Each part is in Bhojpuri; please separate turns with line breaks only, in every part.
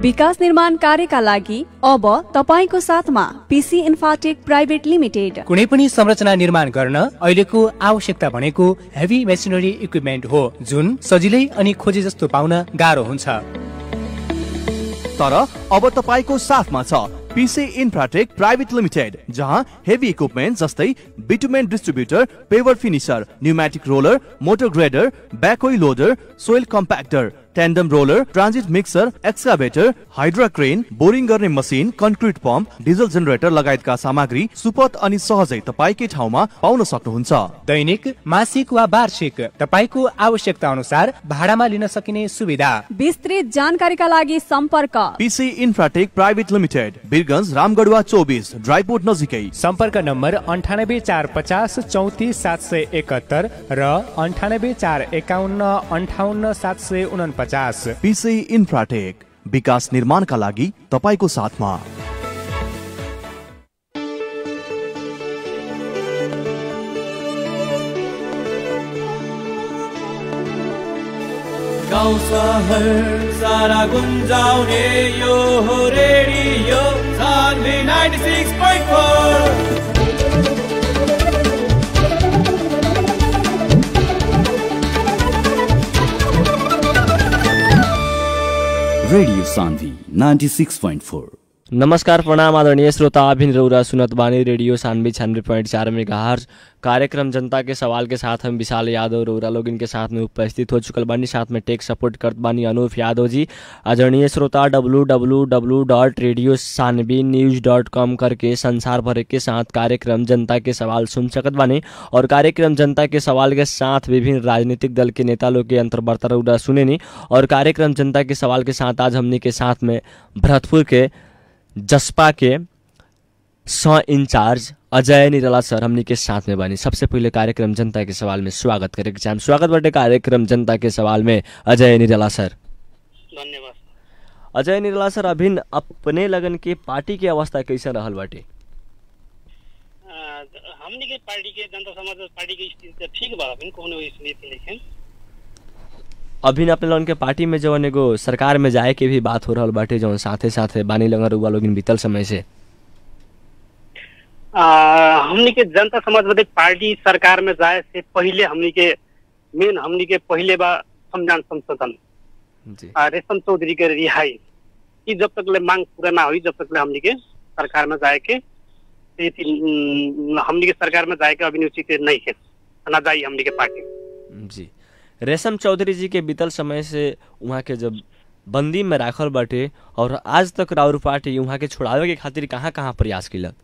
विकास निर्माण कार्यका लागि अब तपाईँको साथमा पिसी इन्फाटेक प्राइभेट लिमिटेड
कुनै पनि संरचना निर्माण गर्न अहिलेको आवश्यकता भनेको हेभी मेसिनरी इक्विपमेन्ट हो जुन सजिलै अनि खोजे जस्तो पाउन गाह्रो हुन्छ
तर अब तपाईँको साथमा छ पिसे इन्फ्राटेक प्राइभेट लिमिटेड जहाँ हेभी इक्विपमेन्ट जस्तै bitumen distributor paver finisher pneumatic roller motor grader backhoe loader soil compactor tandem roller transit mixer excavator hydra crane boring गर्ने machine concrete pump diesel generator लगायतका सामग्री सुपथ अनि सहजै तपाईँकै ठाउँमा पाउन सक्नुहुन्छ
दैनिक मासिक वा वार्षिक तपाईँको आवश्यकता अनुसार भाडामा लिन सकिने सुविधा
विस्तृत जानकारीका लागि सम्पर्क
पिसे Infratech private limited Birgunj Ramgadhawa चौबिस ड्राइपोर्ट नजिकै
सम्पर्क नम्बर अन्ठानब्बे चार पचास चौतिस सात सय एकहत्तर र अन्ठानब्बे चार एकाउन्न अन्ठाउन्न सात सय उनपचास
पिसे इन्फ्राटेक विकास निर्माणका लागि तपाईँको साथमा
गाउँ सहर सारा गुन्जाउने यो हो radio Sanvi 96.4
radio Sanvi ninety six point four
नमस्कार प्रणाम आदरणीय श्रोता अभिन रौरा सुनत बानी रेडियो सानवे छियानवे पॉइंट चार में कार्यक्रम जनता के सवाल के साथ हम विशाल यादव रौरा लोग इनके साथ में उपस्थित हो चुकल बानी साथ में टेक सपोर्ट करत बानी अनूप यादव जी आदरणीय श्रोता W W W dot radio Sanvi news dot com करके संसार भर के साथ कार्यक्रम जनता के सवाल सुन सकत बानी और कार्यक्रम जनता के सवाल के साथ विभिन्न राजनीतिक दल के नेता लोग के अंतर्वार्ता रौरा सुने नी और कार्यक्रम जनता के सवाल के साथ आज हमने के साथ में भरतपुर के जसपा के स इंचार्ज अजय निराला सर हमनी के साथ में बनी सबसे पहले कार्यक्रम जनता के सवाल में स्वागत करे के चाहम स्वागत बटे कार्यक्रम जनता के सवाल में अजय निराला सर
धन्यवाद
अजय निराला सर अभिन अपने लगन के पार्टी के अवस्था कैसे रहल बाटे
अ, हमनी के पार्टी के जनता समाज पार्टी के स्थिति त ठीक बा अभी कोनो स्थिति नहीं
अभिन अपने लोगन के पार्टी में जवन एगो सरकार में जाए के भी बात हो रहल बाटे जवन साथे साथे बानी लगन रुआ लोगिन बीतल समय से
अ, हमनी के जनता समाजवादी पार्टी सरकार में जाए से पहले हमनी के मेन हमनी के पहले बा संविधान संशोधन
जी
अ, रेशम चौधरी के रिहाई ई जब तक ले मांग पूरा ना हुई जब तक ले हमनी के सरकार में जाए के ये तीन, हमनी के सरकार में जाए के अभी उचित नहीं है ना जाई हमनी के पार्टी
जी रेशम चौधरी जी के बीतल समय से वहाँ के जब बंदी में राखल बाटे और आज तक राउर पार्टी वहाँ के छोड़ावे के खातिर कहाँ कहाँ प्रयास किलक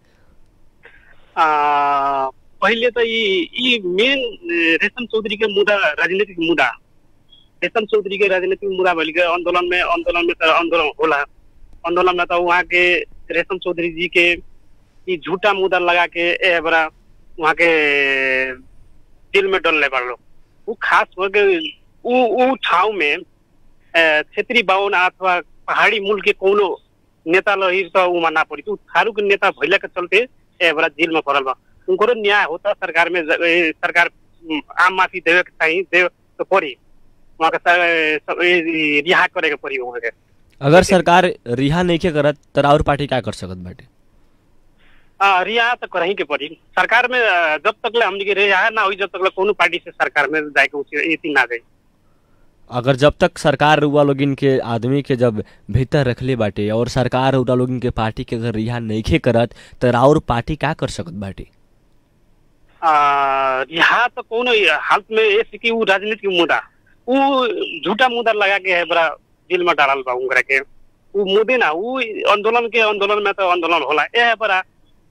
अ, पहिले त यी यी मेन रेशम चौधरी के मुद्दा राजनीतिक मुद्दा रेशम चौधरी के राजनीतिक मुद्दा भइल के आंदोलन में आंदोलन में त आंदोलन होला आंदोलन में त वहाँ के रेशम चौधरी जी के यी झूठा मुद्दा लगा के ए बड़ा वहाँ के जेल में डलने पड़लो ऊ खास करके ऊ ऊ ठाउँ में अ, क्षेत्रीय बाहुन अथवा पहाडी मूल के कोनो नेता लही त उमा ना पड़ी ऊ थारू के नेता भइला के चलते ए बड़ा जेल में पड़ल बा उनको न्याय होता सरकार में ज- ए, सरकार उम, आम माफी देवे के चाहिए देव तो पड़ी वहाँ के स- सब ए, रिहा करे के पड़ी वहाँ के
अगर सरकार रिहा नहीं के करत तो राउर पार्टी क्या कर सकत बाटे
आ, रिहा तो करही के पड़ी सरकार में अ, जब तक ले हमनी के रिहा ना हुई जब तक ले कोनो पार्टी से सरकार में जाए के उसी ये ना जाए
अगर जब तक सरकार रुआ लोगिन के आदमी के जब भीतर रखले बाटे और सरकार रुआ लोगिन के पार्टी के अगर रिहा नहीं के करत तो राउर पार्टी क्या कर सकत बाटे
आ, रिहा तो कोनो हालत में ऐसे कि ऊ राजनीतिक मुद्दा ऊ झूठा मुद्दा लगा के है बड़ा जेल में डालल बा उनकरा के ऊ मुद्दे ना ऊ आंदोलन के आंदोलन में तो आंदोलन होला ए बड़ा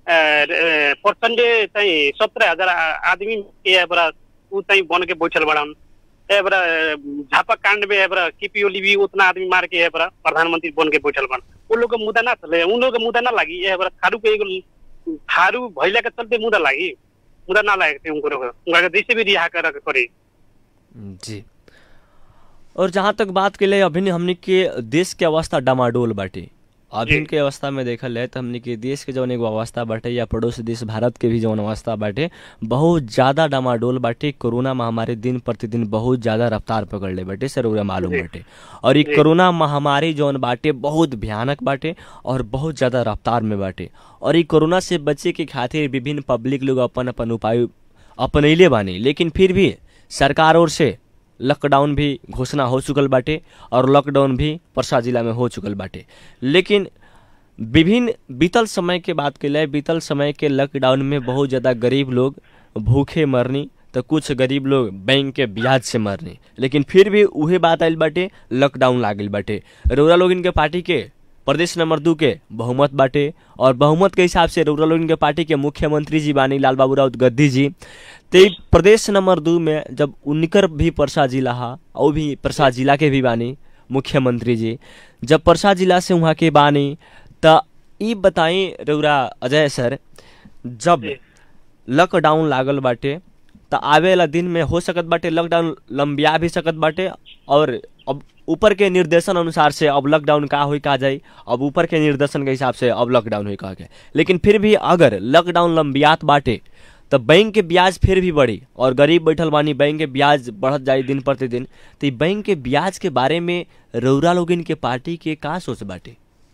परसेंटे चाहिँ सत्रह हजार आ- आदमी के है बड़ा ऊ चाहिँ बन के बैठल बड़न ए बड़ा झापा कांड में है बड़ा केपी ओली भी उतना आदमी मार के है बड़ा प्रधानमंत्री बन के बैठल बन उन लोग के मुद्दा ना चले उन लोग के मुद्दा ना लागी ए बड़ा थारू के एगो थारू भइला के चलते मुद्दा लागी मुद्दा ना लागेको थियो उनको उनीहरूको जैसे भी रिहा गरेर करे
जी और जहाँ तक बात के लिए अभी हमने के देश के अवस्था डामाडोल बाटे अभी के अवस्था में देखल जाए तो हमने के देश के जौन एगो अवस्था बाटे या पड़ोसी देश भारत के भी जौन अवस्था बाटे बहुत ज्यादा डामाडोल बाटे कोरोना महामारी दिन प्रतिदिन बहुत ज्यादा रफ्तार पकड़ ले बाटे सर ओकरा मालूम बाटे और ये कोरोना महामारी जौन बाटे बहुत भयानक बाटे और बहुत ज्यादा रफ्तार में बाटे और ये कोरोना से बचे के खातिर विभिन्न पब्लिक लोग अपन अपन उपाय अपनैले बानी लेकिन फिर भी सरकार ओर से लॉकडाउन भी घोषणा हो चुकल बाटे और लॉकडाउन भी परसा जिला में हो चुकल बाटे लेकिन विभिन्न बीतल समय के बात के लिए बीतल समय के लॉकडाउन में बहुत ज़्यादा गरीब लोग भूखे मरनी तो कुछ गरीब लोग बैंक के ब्याज से मरनी लेकिन फिर भी उहे बात आयल बाटे लॉकडाउन लागल बाटे रउरा लोग इनके पार्टी के प्रदेश नंबर दू के बहुमत बाटे और बहुमत के हिसाब से रउरा लोग इनके पार्टी के मुख्यमंत्री जी बानी लाल बाबू राउत गद्दी जी ते ई प्रदेश नंबर दू में जब उनकर भी परसा जिला हा और भी परसा जिला के भी बानी मुख्यमंत्री जी जब परसा जिला से वहाँ के बानी त ई बताई रउरा अजय सर जब लॉकडाउन लागल बाटे त आवे वाला दिन में हो सकत बाटे लॉकडाउन लंबिया भी सकत बाटे और अब ऊपर के निर्देशन अनुसार से अब लॉकडाउन का होई का जाई अब ऊपर के निर्देशन के हिसाब से अब लॉकडाउन होई कहा के लेकिन फिर भी अगर लॉकडाउन लंबियात बाटे तो बैंक के ब्याज फिर भी बढ़ी और गरीब बैठल बानी बैंक के ब्याज बढ़त जाई दिन प्रतिदिन तो ई बैंक के ब्याज के बारे में रउरा लोगिन के पार्टी के का सोच बाटे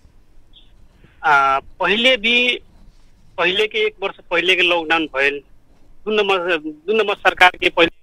आ, पहिले भी पहिले के एक वर्ष पहिले के लॉकडाउन भइल दू नंबर दू नंबर सरकार के पहिले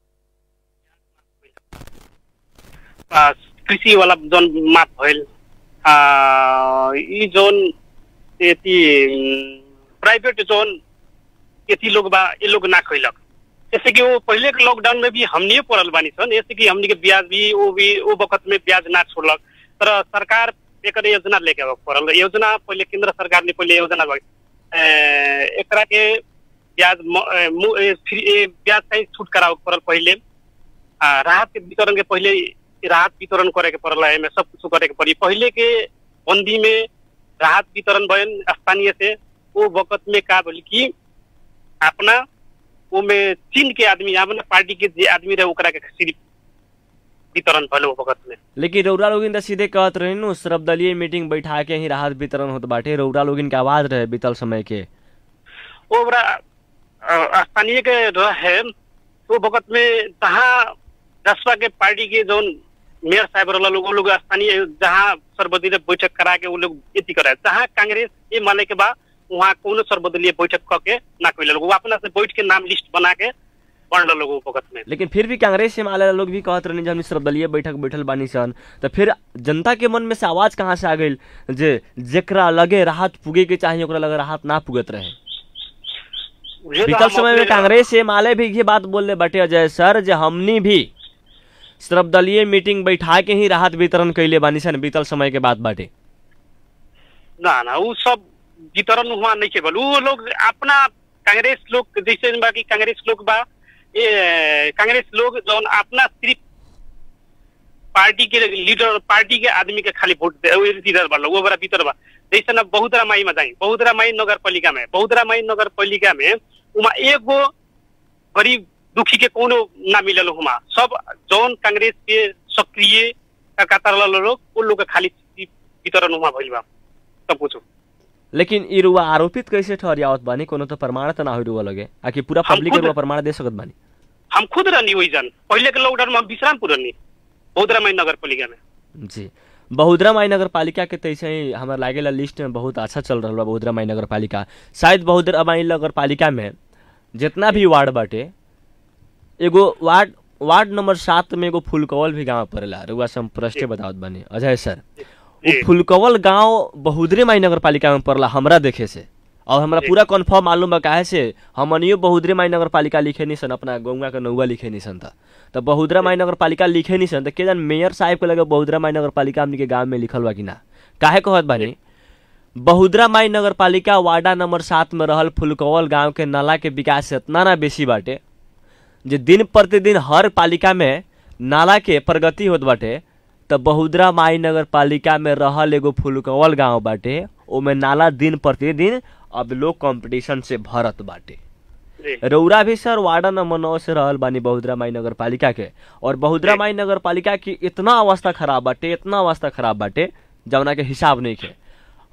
आ, कृषि वाला जोन माफ भइल आ, ई जोन यति प्राइवेट जोन यति लोग बा ये लोग ना खैलक जैसे कि वो पहले के लॉकडाउन में भी हमनिए पड़ल बानी सन जैसे कि हमनी के ब्याज भी वो भी वो वक्त में ब्याज ना छोड़लक तर सरकार एक योजना लेके आवे पड़ल योजना पहले केंद्र सरकार ने पहले योजना लग एकरा के ब्याज म- ए, मु- ए, फ्री ए, ब्याज चाहिँ छूट करावे के पड़ल पहले आ, राहत के वितरण के पहले राहत वितरण करे के पड़ल एमे सब कुछ करे के पड़ी पहले के बंदी में राहत वितरण भयन स्थानीय से वो वक्त में का बोली कि अपना ओमे चीन के आदमी अपना पार्टी के जे आदमी रहे ओकरा के सिर्फ वितरण भल वो वक्त में
लेकिन रउरा लोगिन त सीधे कहत रहे नु सर्वदलीय मीटिंग बैठा के ही राहत वितरण होत बाटे रउरा लोगिन के आवाज रहे बीतल समय के
वो बड़ा अ, स्थानीय के रहे वो वक्त में जहाँ जसपा के पार्टी के जो मेयर साहब रहल लोग वो लोग स्थानीय जहाँ सर्वदलीय बैठक करा के वो लोग यति कराए जहाँ कांग्रेस ये माने के बाद वहाँ कोनो सर्वदलीय बैठक करके ना कोई लोग वो अपना से बैठ के नाम लिस्ट बना के बढ़ लोग वो वक्त में
लेकिन फिर भी कांग्रेस से माले लोग भी कहत रहे जब हमनी सर्वदलीय बैठक बैठल बानी सन तो फिर जनता के मन में से आवाज कहाँ से आ गई जे जेकरा लगे राहत पुगे के चाहिए ओकरा लगे राहत ना पुगत रहे
ये तो
बीतल
हम
समय में
अपने-
कांग्रेस से माले भी ये बात बोल बाटे अजय सर जे हमनी भी सर्वदलीय मीटिंग बैठा के ही राहत वितरण कैले बानी सन बीतल समय के बात बाटे
ना ना वो सब वितरण हुआ नहीं केवल वो लोग अपना कांग्रेस लोग जैसे बा कि कांग्रेस लोग बा ये कांग्रेस लोग जौन अपना सिर्फ पार्टी के लीडर पार्टी के आदमी के खाली वोट दे वो लीडर बा लोग वो बड़ा भीतर बा जैसे ना बहुतरा माई में जाई बहुतरा माई नगर पालिका में बहुतरा माई नगर पालिका में उमा एगो गरीब दुखी के कोनो ना मिलल हुमा सब जौन कांग्रेस के सक्रिय कतार लोग वो लोग के खाली वितरण हुआ भइल बा सब कुछ
लेकिन ई रुआ आरोपित कैसे ठहरियावत बानी कोनो तो प्रमाण तो ना हो रुआ लगे आकि पूरा
हम
पब्लिक के
खुद-
रुआ प्रमाण दे सकत बानी
हम खुद रहनी वही जन पहले के लॉकडाउन में हम विश्रामपुर रहनी बहुदरा माई नगर पालिका में
जी बहुद्रा माई नगर पालिका के तैसे ही हमारा लागेला लिस्ट में बहुत अच्छा चल रहा बा बहुद्रा माई नगर पालिका शायद बहुद्रा माई नगर पालिका में जितना भी वार्ड बाटे एगो वार्ड वार्ड नंबर सात में एगो फुलकवल भी गांव पड़ेला रुआ से हम प्रश्न बतावत बानी अजय सर वो
जी।
फुलकवल गांव बहुद्रे माई नगर पालिका में पड़ला हमरा देखे से और हमरा पूरा कन्फर्म मालूम बा काहे से हमनियो बहुद्रे माई नगर पालिका लिखे नहीं सन अपना गौवा के नौवा लिखे नहीं सन त तो बहुद्रा माई नगर पालिका लिखे नहीं सन त के जान मेयर साहब के लगे बहुद्रा माई नगर पालिका हमनी के गांव में लिखल बा कि ना काहे कहत बानी बहुद्रा माई नगर पालिका वार्डा नंबर सात में रहल फुलकवल गांव के नाला के विकास इतना ना बेसी बाटे जे दिन प्रतिदिन हर पालिका में नाला के प्रगति होत बाटे त बहुद्रा माई नगर पालिका में रहल एगो फुलकवल गांव बाटे ओमे नाला दिन प्रतिदिन अब लोग कंपटीशन से भरत बाटे
जी
रौरा भी सर वार्डा नंबर नौ से रहल बानी बहुद्रा माई नगर पालिका के और बहुद्रा माई नगर पालिका की इतना अवस्था खराब बाटे इतना अवस्था खराब बाटे जवना के हिसाब नहीं के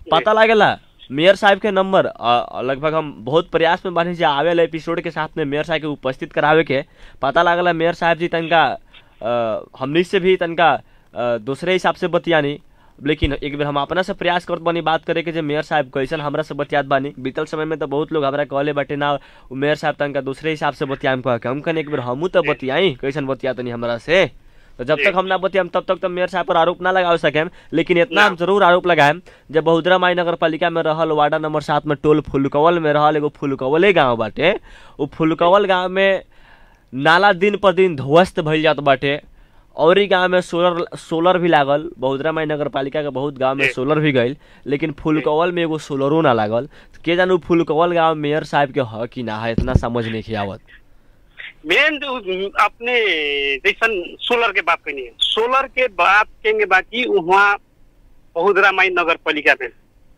पता लागेला मेयर साहब के नंबर अ, लगभग हम बहुत प्रयास में बानी जे आवेला एपिसोड के साथ में मेयर साहब के उपस्थित करावे के पता लागला मेयर साहब जी तनका अ, हमनी से भी तनका अ, दूसरे हिसाब से बतियानी लेकिन एक बेर हम अपना से प्रयास करत बानी बात करे के जे मेयर साहब कैसन हमरा से बतियात बानी बीतल समय में तो बहुत लोग हमरा कहले बाटे ना उ मेयर साहब तनका दूसरे हिसाब से बतियाम कह के हम कने एक बेर हमू तो बतियाई कैसन बतियातनी हमरा से तो जब तक हम ना बतियाम तब तक तो मेयर साहब पर आरोप ना लगा सकेम लेकिन इतना हम जरूर आरोप लगाएम जब बहुदरा माई नगर पालिका में रहल वार्ड नंबर सात में टोल फुलकवल में रहल एगो फुलकवले गांव बाटे उ फुलकवल गांव में नाला दिन पर दिन ध्वस्त भइल जात बाटे और ही गांव में सोलर सोलर भी लागल बहुदरा माई नगर पालिका के बहुत गांव में सोलर भी गइल लेकिन फुलकवल में एगो सोलरो ना लागल के जानू फुलकवल गांव मेयर साहब के ह कि ना है इतना समझ नहीं आवत
मेन जो अपने जैसन सोलर के बात करनी है सोलर के बात कहेंगे बाकी वहाँ बहुदरा माई नगर पालिका में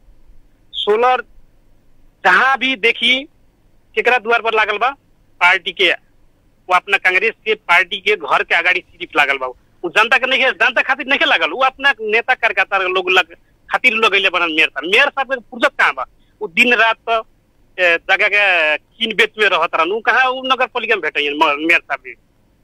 सोलर जहाँ भी देखी केकरा द्वार पर लागल बा पार्टी के वो अपना कांग्रेस के पार्टी के घर के अगाड़ी सिर्फ लागल बा वो जनता के नहीं जनता खातिर नहीं लागल वो अपना नेता कार्यकर्ता लोग लग खातिर लगैले बनल मेयर साहब मेयर साहब के फुर्सत कहाँ बा वो दिन रात ए, जगह के किन बेच में रहत रहन उ कहाँ उ नगर पालिका में भेटे मेयर साहब भी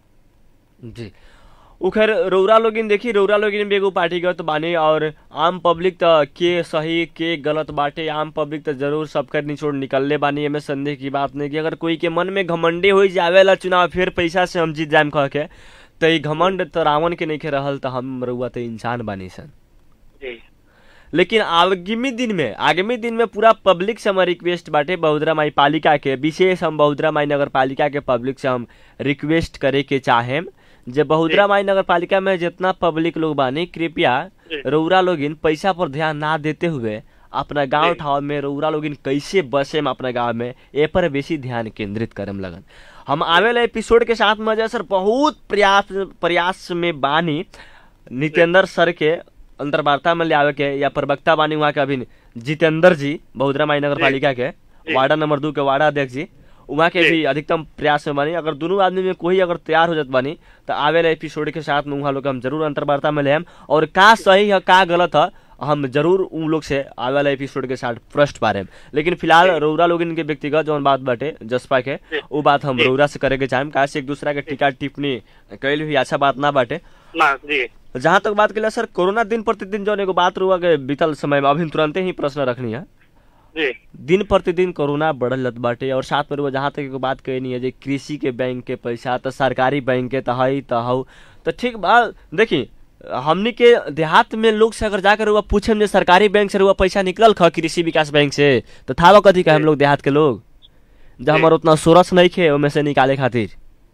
जी उ खैर रौरा लोगिन देखी रौरा लोगिन भी एगो पार्टीगत बानी और आम पब्लिक त के सही के गलत बाटे आम पब्लिक त जरूर सबकर निचोड़ निकलले बानी एमे संदेह की बात नहीं कि अगर कोई के मन में घमंडी हो जावेला चुनाव फिर पैसा से हम जीत जाएम कह के त ई घमंड त रावण के नहीं रहल त हम रउआ त इंसान बानी सन
जी
लेकिन आगामी दिन में आगामी दिन में पूरा पब्लिक से हमार रिक्वेस्ट बाटे बहुदरा माई पालिका के विशेष हम बहुदरा माई नगर पालिका के पब्लिक से हम रिक्वेस्ट करे के चाहेम जे बहुदरा माई नगर पालिका में जितना पब्लिक लोग बानी कृपया
जी।
रौरा लोगिन पैसा पर ध्यान ना देते हुए अपना गांव
जी।
ठाव में रौरा लोगिन कैसे बसेम अपना गांव में ए पर बेसी ध्यान केंद्रित करम लगन हम आवेला एपिसोड के साथ में सर बहुत प्रयास प्रयास में बानी नितेंद्र सर के अंतर्वार्ता में ले आवे के या प्रवक्ता बानी वहाँ के अभी जितेंद्र जी बहुदरा माई नगर पालिका के वार्ड नंबर दू के वार्ड अध्यक्ष जी वहाँ के
जी।
भी अधिकतम प्रयास में बानी अगर दोनों आदमी में कोई अगर तैयार हो जात बानी तो आवेला एपिसोड के साथ में वहाँ लोग हम जरूर अंतर्वार्ता में लेम और का सही है का गलत है हम जरूर उन लोग से आवे वाला एपिसोड के साथ प्रश्न पारे लेकिन फिलहाल रौरा लोग इनके व्यक्तिगत जौन बात बाटे जसपा के वो बात हम रौरा से करे के चाहेम काहे से एक दूसरा के टीका टिप्पणी कैल भी अच्छा बात ना बाटे
ना जी
जहाँ तक बात करें सर कोरोना दिन प्रतिदिन जौन एगो बात रुआ के बीतल समय में अभी तुरंते ही प्रश्न रखनी है
जी
दिन प्रतिदिन कोरोना बढ़ल जात बाटे और साथ में रुआ जहाँ तक एगो बात कहनी है जे कृषि के बैंक के पैसा तो सरकारी बैंक के तो हई तो हऊ तो ठीक बा देखी हमनी के देहात में लोग से अगर जाकर रुआ पूछे जे सरकारी बैंक से रुआ पैसा निकलल ख कृषि विकास बैंक से तो थावा कथी का हम लोग देहात के लोग जब हमार उतना सोरस नहीं खे ओमे से निकाले खातिर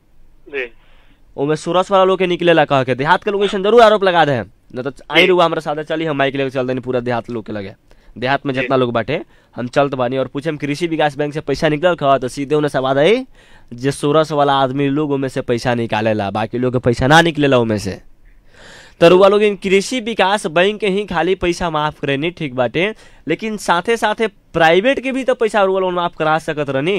जी
ओमे सोरस वाला लोग के निकलेला कह के देहात के लोग ऐसे जरूर आरोप लगा दे न तो आई रुआ हमरा साथे चली हम माइक लेके चल देनी पूरा देहात लोग के लगे देहात में जितना लोग बाटे हम चलत बानी और पूछे कृषि विकास बैंक से पैसा निकलल ख तो सीधे उन्हें सवाल आई जे सोरस वाला आदमी लोग ओमे से पैसा निकालेला बाकी लोग के पैसा ना निकलेला ओमे से तो रुआ लोग इन कृषि विकास बैंक के ही खाली पैसा माफ करेनी ठीक बाटे लेकिन साथे साथे प्राइवेट के भी तो पैसा रुआ लोग माफ करा सकत रहनी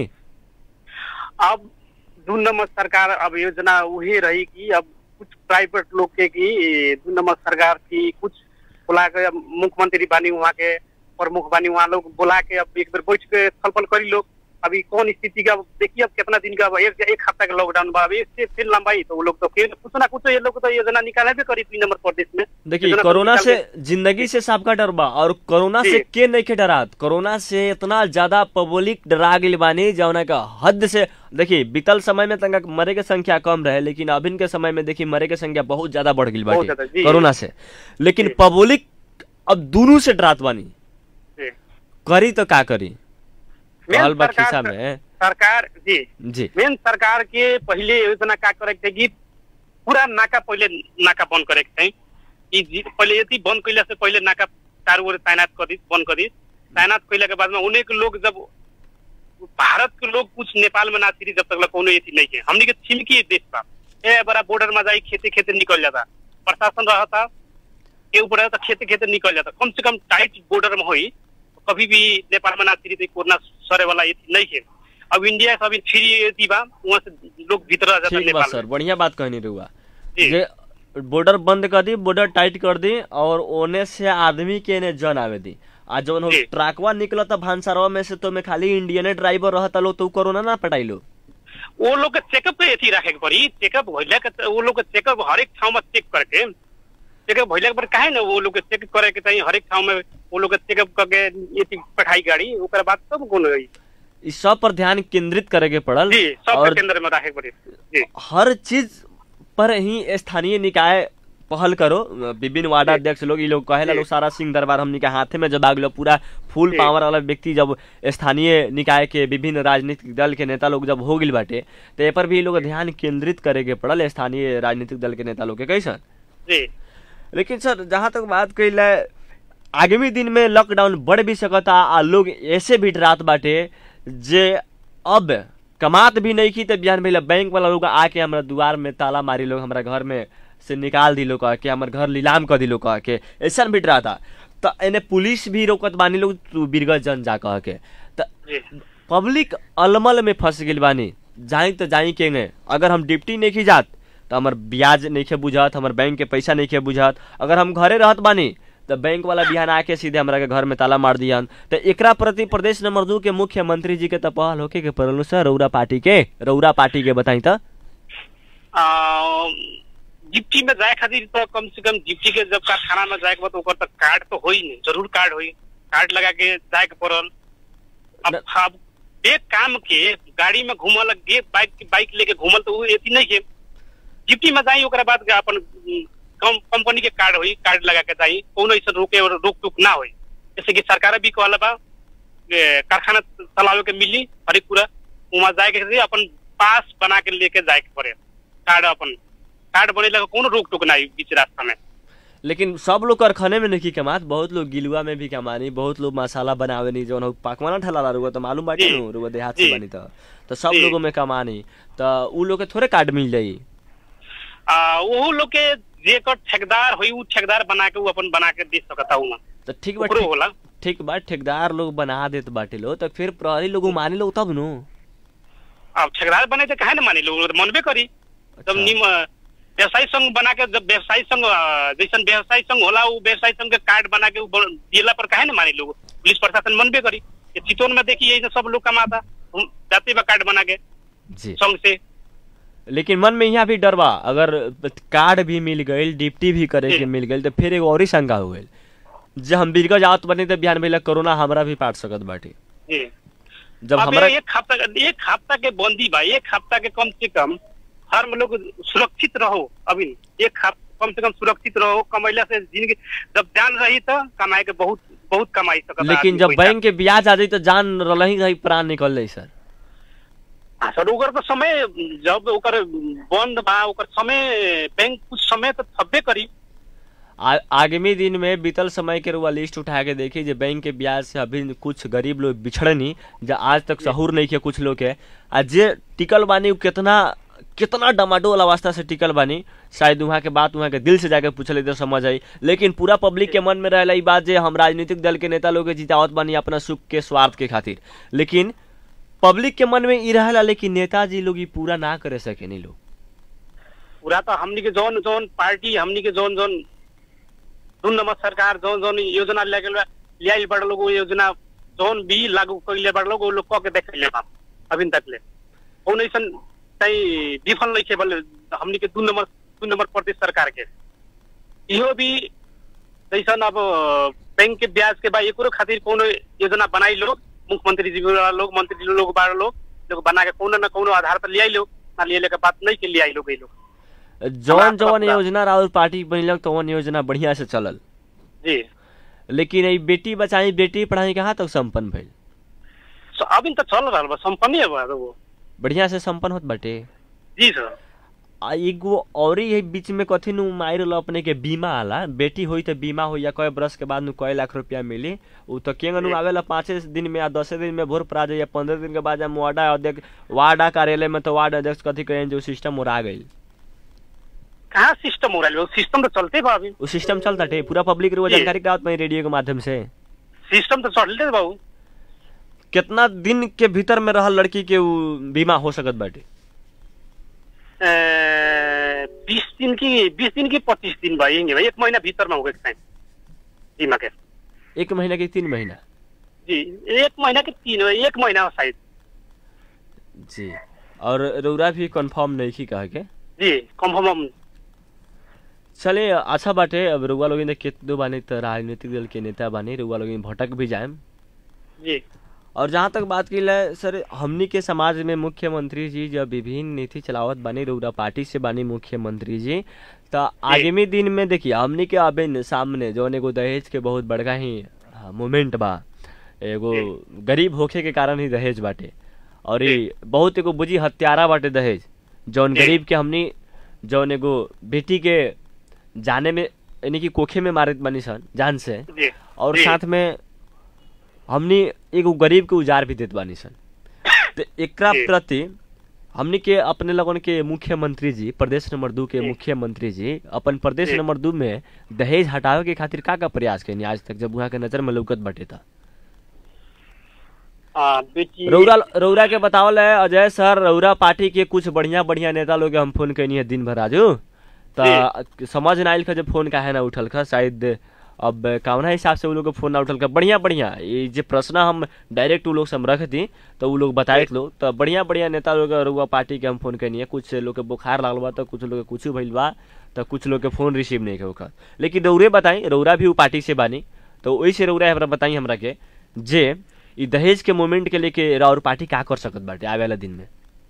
अब दू नंबर सरकार अब योजना वही रही कि अब कुछ प्राइवेट लोग के की दू नंबर सरकार की कुछ बुला के अब मुख्यमंत्री बानी वहाँ के प्रमुख बानी वहाँ लोग बुला के अब एक बार बैठ के छलफल करी लोग अभी कौन स्थिति का देखिए अब कितना दिन का अब एक एक हफ्ता का लॉकडाउन बा अब इससे फिर लंबाई तो वो लोग तो फिर कुछ ना कुछ ये लोग तो योजना निकाले भी करी तीन नंबर प्रदेश में
देखिए
योजना तो
कोरोना
निकाल
से
के-
जिंदगी से सबका डर बा और कोरोना से
जी।
के नहीं के डरात कोरोना से इतना ज्यादा पब्लिक डरा गई बानी जौना का हद से देखिए बीतल समय में तंगा मरे के संख्या कम रहे लेकिन अभिन के समय में देखिए मरे के संख्या बहुत ज्यादा बढ़ गई
बहुत ज्यादा,
बाटी
जी।
कोरोना से लेकिन
जी।
पब्लिक अब दोनों से डरात बानी
जी।
करी तो का करी
मेन
रहल बा
सरकार-
खिस्सा में
सरकार जी
जी
मेन सरकार के पहले योजना का करे के कि पूरा नाका पहले नाका बंद करे के चाहिए कि जी- पहले यदि बंद कैला से पहले नाका चारों ओर तैनात कर दी बंद कर दी तैनात कैला के बाद में उन्हें के लोग जब भारत के लोग कुछ नेपाल में ना फिरी जब तक कोनो एथी नहीं है हमने के छिमकी देश बा ए बड़ा बॉर्डर में जाई खेते खेते निकल जाता प्रशासन रहता के ऊपर तो खेते खेते निकल जाता कम से कम टाइट बॉर्डर में होई तो कभी भी नेपाल में ना फिरी तो कोरोना सरे वाला एथी नहीं है अब इंडिया से अभी फ्री एथी बा वहाँ से लोग भीतर आ जाता
ठीक बा
नेपाल
सर
में
बढ़िया बात कहनी रहुआ
जी।
जे बॉर्डर बंद कर दी बॉर्डर टाइट कर दी और ओने से आदमी के ने जन आवे दी आ जवन हो
जी।
ट्रकवा निकलता भानसारवा में से तो में खाली इंडियन ड्राइवर रहता लो तो उ कोरोना ना पटाइलो
वो लोग के चेकअप के अथी राखे के पड़ी चेकअप भइला के त- वो लोग के चेकअप हरेक ठाउँ में चेक करके चेकअप भइला के पर काहे न वो लोग के चेक करे के चाहिए हरेक ठाउँ में वो लोग के चेकअप करके यति पठाई गाड़ी ओकर बाद तब कौन होई
इस सब पर ध्यान केंद्रित करे के पड़ल
जी सब
और
के केंद्र में राखे के पड़ी जी
हर चीज पर ही स्थानीय निकाय पहल करो विभिन्न वार्डा अध्यक्ष लोग ये लोग कहेला
जी।
लोग सारा सिंह दरबार हमनी के हाथे में जब आगलो पूरा फुल
जी।
पावर वाला व्यक्ति जब स्थानीय निकाय के विभिन्न राजनीतिक दल के नेता लोग जब हो गिल बाटे तो ए पर भी ये लोग ध्यान केंद्रित करे के पड़ल स्थानीय राजनीतिक दल के नेता लोग के कैसन
जी
लेकिन सर जहाँ तक बात कइल है, आगामी दिन में लॉकडाउन बढ़ भी सकता आ लोग ऐसे भी डरात बाटे जे अब कमात भी नहीं की तो बिहान भैया बैंक वाला लोग आके हमारा दुआर में ताला मारी लोग हमारा घर में से निकाल दिलो कह के हमार घर नीलाम कर दिलो कह के ऐसा भी डरा था तो एने पुलिस भी रोकत बानी लोग तू बीरगंज जन जा कह के तो
जी
पब्लिक अलमल में फंस गइल बानी जाई तो जाई के अगर हम डिप्टी नहीं की जात तो हमार ब्याज नहीं खे बुझात हमार बैंक के पैसा नहीं खे बुझात अगर हम घरे रहत बानी तो बैंक वाला बिहान आके सीधे हमरा के घर में ताला मार दियन तो एकरा प्रति प्रदेश नंबर दू के मुख्यमंत्री जी के तो पहल होके के पड़ल सर रौरा पार्टी के रौरा पार्टी के बताई तो
आ, जिप्टी में जाए खातिर तो कम से कम जिप्टी के जब कारखाना में जाए के बाद ओकर तक कार्ड तो होई नहीं जरूर कार्ड होई कार्ड लगा के जाए के पड़ल अब
न-
अब एक काम के गाड़ी में घूमल गे बाइक बाइक लेके घूमल तो वो एती नहीं है जिप्टी में जाई ओकरा बाद के अपन उम, कम कंपनी के कार्ड होई कार्ड लगा के जाई कोनो ऐसा रोके और रोक टोक ना होई जैसे कि सरकार भी कहला बा ए, कारखाना चलावे के मिली हरेक पूरा वहाँ जाए के खातिर अपन पास बना के लेके जाए के पड़े कार्ड अपन कार्ड बनेला के कोनो रोक टोक ना होई बीच रास्ता में
लेकिन सब लोग कारखाने में नहीं कमात बहुत लोग गिलुआ में भी कमानी बहुत लोग मसाला बनावे नहीं जौन पाकवाना ठला रुआ तो मालूम बाटी
जी।
नु रुआ देहात से
जी।
बनी तो तो सब
जी।
लोगों में कमानी तो उ लोग के थोड़े कार्ड मिल जाई
आ वो लोग के जेकर ठेकेदार होई उ ठेकेदार बना के उ अपन बना के दे सकता हूँ
तो ठीक बा
ओकरो
ठीक-
होला
ठीक बा ठेकेदार लोग बना देत बाटे लो तो फिर प्रहरी लोग मानी लो तब नु
अब ठेकेदार बने तो काहे ना मानी लोग मनबे करी जब
अच्छा।
निम व्यवसायी संघ बना के जब व्यवसायी संघ अ, जैसन व्यवसायी संघ होला उ व्यवसायी संघ के कार्ड बना के उ बन- दिला पर काहे ना मानी लोग पुलिस प्रशासन मनबे करी ये चितौन में देखिए ये सब लोग कमाता हम जाते बा कार्ड बना के
जी
संघ से
लेकिन मन में यहाँ भी डर बा अगर कार्ड भी मिल गई डिप्टी भी करे के
जी।
मिल गई तो फिर एगो और ही शंका हो गई जब हम बीरगंज आवत बनी तो बिहान भैया कोरोना हमरा भी पाट सकत बाटे
जी
जब
अब
हमरा
एक हफ्ता एक हफ्ता के बंदी बा एक हफ्ता के कम से कम हर में लोग सुरक्षित रहो अभी एक हफ्ता कम से कम सुरक्षित रहो कमैला से जिंदगी जब जान रही तो कमाए के बहुत बहुत कमाई सकता
लेकिन
आदमी
जब
पैसा।
बैंक के ब्याज आ जाई तो जान रही रही प्राण निकल जाई सर
हाँ, सर ओकर तो समय जब ओकर बंद बा ओकर समय बैंक कुछ समय तो थब्बे करी
आ, आगामी दिन में बीतल समय के रुआ लिस्ट उठा के देखी जे बैंक के ब्याज से अभी कुछ गरीब लोग बिछड़नी जो आज तक सहूर नहीं किया कुछ लोग के आ जे टिकल बानी उ कितना कितना डमाडो वाला वास्ता से टिकल बानी शायद वहाँ के बात वहाँ के दिल से जाके पूछले तो समझ आई लेकिन पूरा पब्लिक के मन में रहेला ई बात जे हम राजनीतिक दल के नेता लोग के जितावत बानी अपना सुख के स्वार्थ के खातिर लेकिन पब्लिक के मन में ई रहेला लेकिन नेताजी लोग ई पूरा ना करे सके नहीं लोग
पूरा तो हमनी के जौन जौन पार्टी हमनी के जौन जौन दू नंबर सरकार जौन जौन योजना ले गेल बा, लियाइल बड़ लोग वो योजना जौन भी लागू कइले बड़ लोग वो लोग कह के देखले बा अभी तक ले कौन ऐसन कहीं विफल नहीं थे बोले हमनी के दू नंबर दू नंबर प्रदेश सरकार के इहो भी जैसन अब बैंक के ब्याज के बा एकरो खातिर कोनो योजना बनाई लोग मुख्यमंत्री जी वाला लोग मंत्री लोग बा लोग लोग बना के कोनो न कोनो आधार पर लियाई लोग ना लिये के बात नहीं के लियाई लोग ये लोग
जौन
हमरा
जौन
तरफ
योजना राहुल पार्टी बनलक तो योजना बढ़िया से चलल
जी
लेकिन ई बेटी बचाई बेटी पढ़ाई कहाँ तक संपन्न भइल
सो अभी तो चल रहा बा संपन्न है बा वो
बढ़िया से संपन्न होत बाटे
जी सर
आ एगो और ही बीच में कथी नु मार लो अपने के बीमा आला बेटी होई तो बीमा हो या कई बरस के बाद नु कई लाख रुपया मिली उ तो केंग नु
जी।
आवेला पाँचे दिन में या दसे दिन में भोर पड़ा जाए या पंद्रह दिन के बाद जब वार्डा अध्यक्ष वार्डा कार्यालय में तो वार्ड अध्यक्ष कथी करें जो सिस्टम उड़ा गई
कहाँ सिस्टम हो रहा है सिस्टम तो चलते बा अभी
वो सिस्टम चलता टे पूरा पब्लिक रो
जी।
जानकारी करावत मैं रेडियो के माध्यम से
सिस्टम तो चलते बाबू
कितना दिन के भीतर में रहल लड़की के उ बीमा हो सकत बाटे
बीस दिन की बीस दिन की पच्चीस दिन भयो हिँड्ने भयो एक महीना भित्रमा हो टाइम जी माके
एक महीना कि तीन महीना
जी एक महीना की तीन एक महीना हो शायद
जी और रौरा भी कंफर्म नहीं की कह के
जी कंफर्म
चले अच्छा बाटे अब रउआ लोग केतनो बानी त राजनीतिक दल के नेता बानी रउआ लोग भटक भी जाएम
जी
और जहाँ तक बात की जाए सर हमनी के समाज में मुख्यमंत्री जी जब विभिन्न नीति चलावत बानी रउरा पार्टी से बानी मुख्यमंत्री जी तो आगामी दिन में देखिए हमनी के अबे न सामने जौन एगो दहेज के बहुत बड़का ही मोमेंट बा एगो गरीब होखे के कारण ही दहेज बाटे और ये बहुत एगो बुझी हत्यारा बाटे दहेज जौन गरीब के हमनी जौन एगो बेटी के जाने में यानी कि कोखे में मारत बानी सन जान से
जी
और
जी।
साथ में हमनी एगो गरीब के उजार भी देत बानी सन तो एकरा
जी।
प्रति हमनी के अपने लगन के मुख्यमंत्री जी प्रदेश नंबर दू के मुख्यमंत्री जी अपन प्रदेश
जी।
नंबर दू में दहेज हटावे के खातिर का का प्रयास कैनी आज तक जब वहाँ के नजर में लौकत बटे था
आ, बेटी
रौरा रौरा के बतावल है अजय सर रौरा पार्टी के कुछ बढ़िया बढ़िया नेता लोग के हम फोन कैनी है दिन भर आजू तो समझ ना आइल जब फोन काहे ना उठल खा शायद अब कौना हिसाब से उ लोग के फोन ना उठल खा बढ़िया बढ़िया ये जे प्रश्न हम डायरेक्ट उ लोग से हम रख दी तो उ लोग बताए लोग तो बढ़िया बढ़िया नेता लोग के रउआ पार्टी के हम फोन कैनी है कुछ लोग के बुखार लागल बा तो कुछ लोग के कुछ भइल बा तो कुछ लोग के फोन रिसीव नहीं होकर लेकिन रौरे बताई रौरा भी उ पार्टी से बानी तो वही से रौरा हमरा बताई हमरा के जे ई दहेज के मोमेंट के लेके और पार्टी का कर सकत बाटे आवे वाला दिन में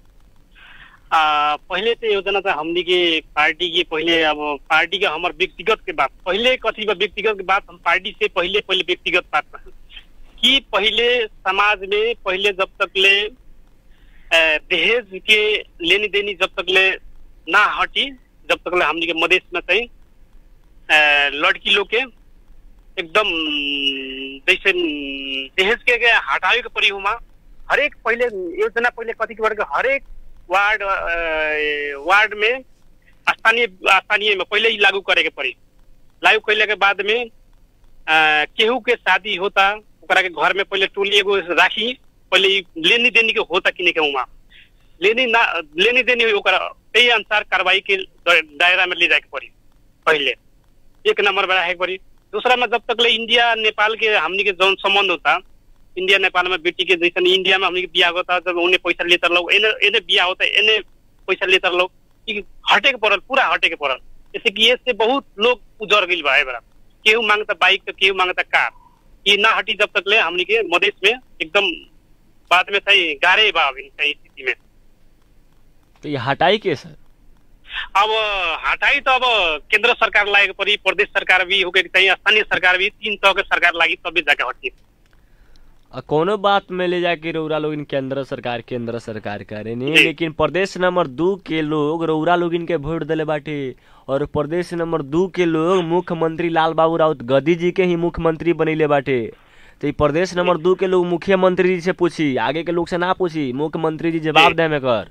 आ, पहिले त योजना त हमनी के पार्टी के पहिले अब पार्टी के हमर व्यक्तिगत के बात पहिले कथी बा व्यक्तिगत के बात हम पार्टी से पहिले पहिले व्यक्तिगत बात बा। कि पहिले समाज में पहिले जब तक ले अ, दहेज के लेनी देनी जब तक ले ना हटी जब तक ले हमनी के मधेश में चाहिँ अ, लड़की लोग के एकदम जैसे दहेज के के हटावे के परी हुमा हरेक पहिले योजना पहिले कथी के बारे हरेक वार्ड अ, वार्ड में स्थानीय स्थानीय में पहिले ही लागू करे के पड़ी लागू कैले के बाद में अ, केहू के शादी होता ओकरा के घर में पहिले टोली एगो राखी पहिले ई लेनी देनी के होता कि नहीं के उमा लेनी ना लेनी देनी हुई ओकरा त्यही अनुसार कार्रवाई के द- दायरा में ले जाए के पड़ी पहिले एक नंबर बड़ा है पड़ी दूसरा में जब तक ले इंडिया नेपाल के हमनी के जौन संबंध होता इंडिया नेपाल में बेटी के जैसे इंडिया में हमनी के बिया होता जब उन्हें पैसा लेता लोग एने एने बिया होता एने पैसा लेता लोग ई हटे के पड़ल पूरा हटे के पड़ल जैसे कि ये से बहुत लोग उजर गइल बा बड़ा केहू मांगता बाइक तो केहू मांगता कार ये ना हटी जब तक ले हमनी के मधेश में एकदम बाद में सही गारे बा अभी सही स्थिति में
तो ये हटाई के सर
अब हटाई तो अब केंद्र सरकार लागे पड़ी प्रदेश सरकार भी होके चाहिए स्थानीय सरकार भी तीन तरह के सरकार लागी तभी जाके हटी
आ कोनो बात में ले जाके रौरा लोग केंद्र सरकार केंद्र सरकार करे नहीं
जी।
लेकिन प्रदेश नंबर दू के लोग रौरा लोग इनके वोट दिले बाटे और प्रदेश नंबर दू के लोग मुख्यमंत्री लाल बाबू राउत गद्दी जी के ही मुख्यमंत्री बनैले बाटे तो ई प्रदेश नंबर दू के लोग मुख्यमंत्री जी से पूछी आगे के लोग से ना पूछी मुख्यमंत्री जी जवाब
जी।
दे में कर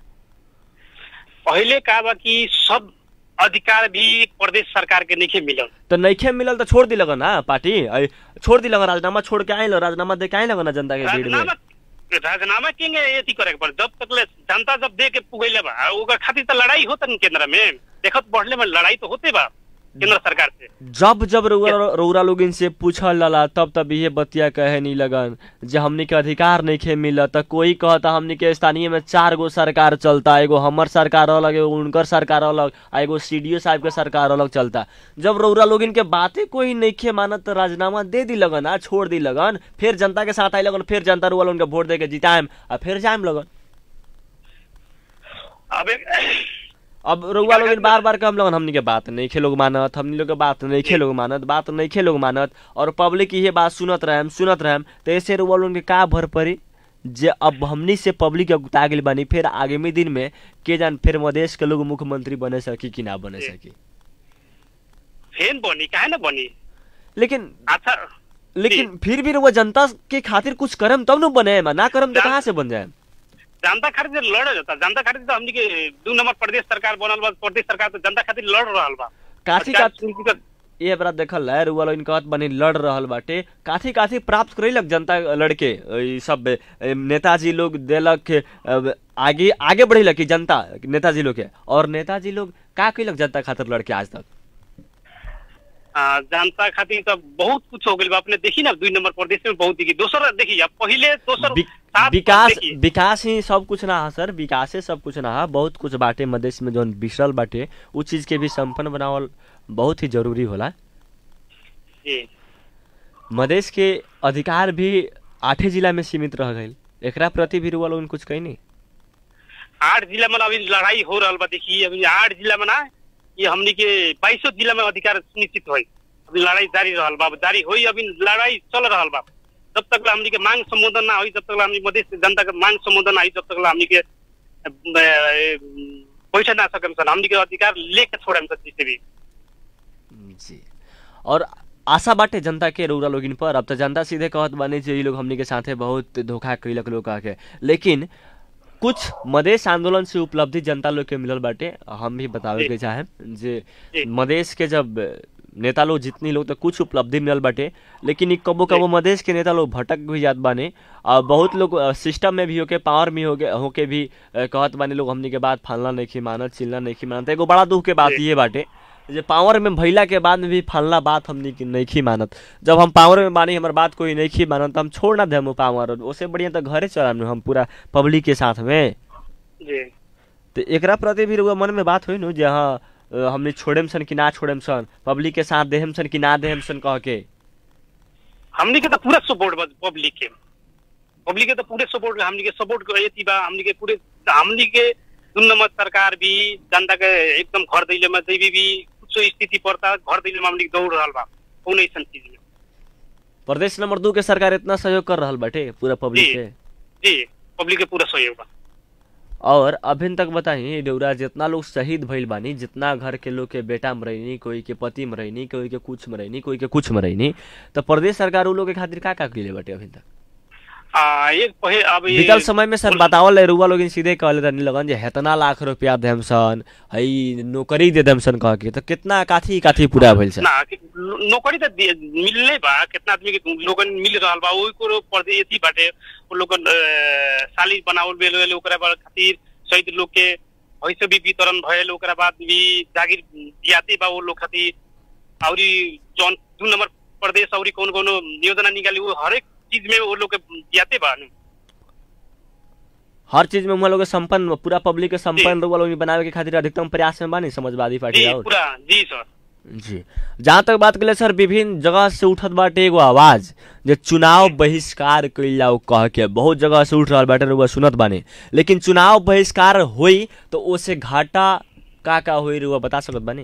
पहले का बा कि सब अधिकार भी प्रदेश सरकार के नहीं मिलल
तो नइखे मिलल तो छोड़ दी लगन ना पार्टी ऐ, छोड़ दी लगन राजीनामा छोड़ के आइल राजीनामा दे के आइल लगन ना जनता के भीड़ में
राजीनामा राजीनामा केंगे एथी करे के पड़े जब तक ले जनता जब दे के पुगैले बा ओकर खातिर तो लड़ाई होता न केंद्र में देखत बढ़ले में लड़ाई तो होते बा केंद्र सरकार से
जब जब रउरा रउरा लोग इनसे पूछल लला तब तब ये बतिया कहे नहीं लगन जे हमनी के अधिकार नहीं खे मिलत त कोई कहता हमनी के स्थानीय में चार गो सरकार चलता एगो हमर सरकार अलग एगो उनकर सरकार अलग आ एगो सीडीओ साहब के सरकार अलग चलता जब रउरा लोग इनके बातें कोई नहीं खे मानत त राजीनामा दे दी लगन आ छोड़ दी लगन फिर जनता के साथ आई लगन फिर जनता रुआ लोग उनके वोट दे के जिताएम आ फिर जाएम लगन
अब एक-
अब रउआ लोग बार बार हम लोग हमनी के बात नहीं खे लोग मानत हमनी लोग के बात नहीं खे लोग मानत बात नहीं खे लोग मानत और पब्लिक ये बात सुनत रहम सुनत रहम तो ऐसे रउआ लोग के का भर पड़ी जे अब हमनी से पब्लिक के गुता गेल बानी फिर आगामी दिन में के जान फिर मधेश के लोग मुख्यमंत्री बने सकी कि ना बने सकी
फेन बनी काहे ना बनी
लेकिन
अच्छा
लेकिन फिर भी रउआ जनता के खातिर कुछ करम तब न बने ना करम तो
जा-
कहाँ से बन जाए
जनता खातिर लड़ जाता जनता खातिर तो हमनी के दू नंबर प्रदेश सरकार बनल बा प्रदेश सरकार तो जनता खातिर लड़ रहल बा
काथी
चार
का
सुनकी का-
ये बरा देखल है रुआ लोग कहत बनी लड़ रहल बाटे काथी काथी प्राप्त करेलक जनता लड़के ई सब ए, नेताजी लोग देलक अब, आगे आगे बढ़ेलक की जनता नेताजी लोग के और नेताजी लोग का कैलक जनता खातिर लड़के आज तक
आ, जनता खातिर त बहुत कुछ हो गेल बा अपने देखी ना दुई नंबर प्रदेश में बहुत देखी दोसर देखी अब पहिले दोसर
वि-
सात
विकास
देखी।
विकास ही सब कुछ ना है सर विकासे सब कुछ ना है बहुत कुछ बाटे मधेश में जौन बिसरल बाटे उ चीज के भी संपन्न बनावल बहुत ही जरूरी होला
जी
मधेश के अधिकार भी आठे जिला में सीमित रह गई एकरा प्रति भी रुआ लोगन कुछ कही नहीं
आठ जिला में अभी लड़ाई हो रहा बा देखी अभी आठ जिला में ना ये हमनी के बाईसों जिला में अधिकार सुनिश्चित हुई अभी लड़ाई जारी रहल बा जारी हुई अभी लड़ाई चल रहल बा जब तक ला हमनी के मांग संबोधन ना हुई जब तक ला हमनी मधेश के जनता के मांग संबोधन ना हुई जब तक ला हमनी के अ, अ, बैठ ना सकम सन हमनी के अधिकार लेके छोड़म सन जिसे भी
जी और आशा बाटे जनता के रौरा लोगिन पर अब तो जनता सीधे कहत बानी जे ई लोग हमनी के साथे बहुत धोखा कैलक लोग कह के लेकिन कुछ मधेश आंदोलन से उपलब्धि जनता लोग के मिलल बाटे हम भी बतावे के चाहे जे
जी।
मधेश के जब नेता लोग जितनी लोग तो कुछ उपलब्धि मिलल बाटे लेकिन ई कबो कबो मधेश के नेता लोग भटक भी जात बाने और बहुत लोग अ, सिस्टम में भी होके पावर में होके होके भी अ, कहत बाने लोग हमनी के बात फालना नहीं मानत चिलना नहीं मानत एगो बड़ा दुख के बात
जी।
ये बाटे जे पावर में भइला के बाद में भी फलना बात हमनी की नहीं मानत जब हम पावर में बानी हमर बात कोई नहीं मानत तो हम छोड़ ना देम पावर ओसे बढ़िया तो घरे चलाम हम पूरा पब्लिक के साथ में
जी
तो एकरा प्रति भी रउआ मन में बात हुई नु जे हाँ अ, हमनी छोड़ेम सन कि ना छोड़ेम सन पब्लिक के साथ देहम सन कि ना देहम सन कह के
हमनी के तो पूरा सपोर्ट बा पब्लिक के पब्लिक के तो पूरे सपोर्ट हमनी के सपोर्ट ये बा हमनी के पूरे हमनी के दुई नंबर सरकार भी जनता के एकदम घर दैले में जैबी भी कुछ स्थिति पड़ता घर दैले में हमनी के दौड़ रहल बा कौन ऐसा चीज में
प्रदेश नंबर दू के सरकार इतना सहयोग कर रहल बाटे पूरा पब्लिक
जी।
के
जी पब्लिक के पूरा सहयोग बा
और अभिन तक बताई डौरा जितना लोग शहीद भइल बानी जितना घर के लोग के बेटा मरैनी कोई के पति मरैनी कोई के कुछ मरैनी कोई के कुछ मरैनी तो प्रदेश सरकार उ लोग के खातिर का का कइले बाटे अभिन तक
आ, एक पहे अब ये-
बीतल समय में सर बतावल है रुआ लोग सीधे कहले रहनी लगन जे हेतना लाख रुपया देम सन हई नौकरी दे देम सन कह के तो कितना काथी काथी पूरा भइल सर
ना कि नौकरी तो दे- मिलले बा कितना आदमी के लोगन मिल रहल बा ओई को पर्दे एथी बाटे वो लोगन अ, साली बनावल बेल वेल ओकरा बाद खातिर शहीद लोग के वैसे भी वितरण भयल ओकरा बाद भी जागीर दियाते बा वो लोग खातिर औरी जौन दू नंबर प्रदेश औरी कौन कौन योजना निकाली वो हरेक चीज में वो लोग के दियाते बा नु।
हर चीज में हम लोग के संपन्न पूरा पब्लिक के संपन्न रुआ लोग बनावे के खातिर अधिकतम प्रयास में बानी समाजवादी पार्टी
जी
और
पूरा जी सर
जी जहाँ तक बात करें सर विभिन्न जगह से उठत बाटे एगो आवाज जे चुनाव बहिष्कार कइल जाओ कह के बहुत जगह से उठ रहल बाटे रुआ सुनत बानी लेकिन चुनाव बहिष्कार होई तो ओसे घाटा का का होई रुआ बता सकत बानी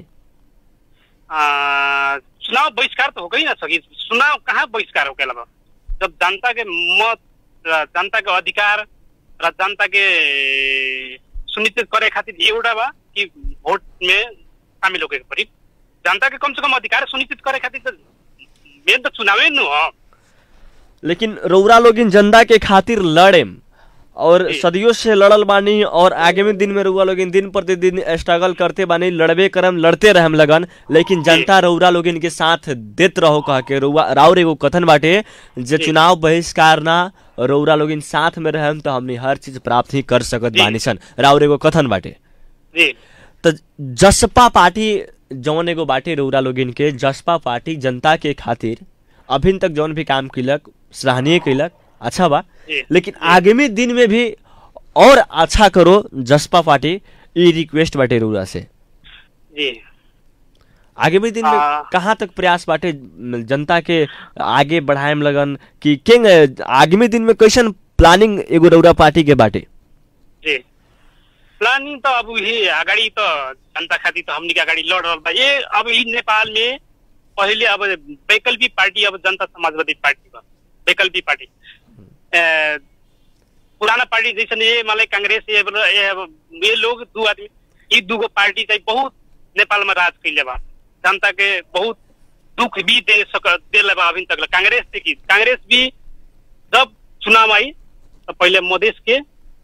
आ, चुनाव बहिष्कार तो हो गई ना सकी चुनाव कहाँ बहिष्कार हो गया बा जब जनता के मत र जनता के अधिकार र जनता के सुनिश्चित करे खातिर एउटा बा कि भोट में शामिल होके पड़ी जनता के कम से कम अधिकार सुनिश्चित करे खातिर तो मेन तो चुनावे नु हो
लेकिन रौरा लोग इन जनता के खातिर लड़ेम और
जी।
सदियों से लड़ल बानी और आगामी दिन में रउआ लोग दिन प्रतिदिन स्ट्रगल करते बानी लड़बे करम लड़ते रहम लगन लेकिन जनता रउरा लोग के साथ देत रहो कह के रउआ राउर एगो कथन बाटे जे
जी।
चुनाव बहिष्कार ना रउरा लोग साथ में रहम तो हमनी हर चीज प्राप्त ही कर सकत
जी।
बानी सन राउर एगो कथन बाटे
जी
तो जसपा पार्टी जौन एगो बाटे रउरा लोगिन के जसपा पार्टी जनता के खातिर अभिन तक जौन भी काम कैलक सराहनीय कैलक अच्छा बा
जी।
लेकिन आगामी दिन में भी और अच्छा करो जसपा पार्टी ई रिक्वेस्ट बाटे रउरा से
जी
आगामी दिन में
आ-
कहाँ तक प्रयास बाटे जनता के आगे बढ़ाए में लगन कि केंग आगामी दिन में कैसन प्लानिंग एगो रउरा पार्टी के बाटे
जी प्लानिंग तो अब ये अगाडि त जनता खातिर त हमनी के अगाडि लड रहल बा ये अब ई नेपाल में पहिले अब वैकल्पिक पार्टी अब जनता समाजवादी पार्टी बा वैकल्पिक पार्टी ए, पुराना पार्टी जैसे ये मतलब कांग्रेस ये, ये, ये लोग दू आदमी ई दूगो पार्टी चाहिँ बहुत नेपाल में राज कैले बा जनता के बहुत दुख भी दे सक देले बा अभी तक कांग्रेस से की कांग्रेस भी जब चुनाव आई तो पहले मधेश के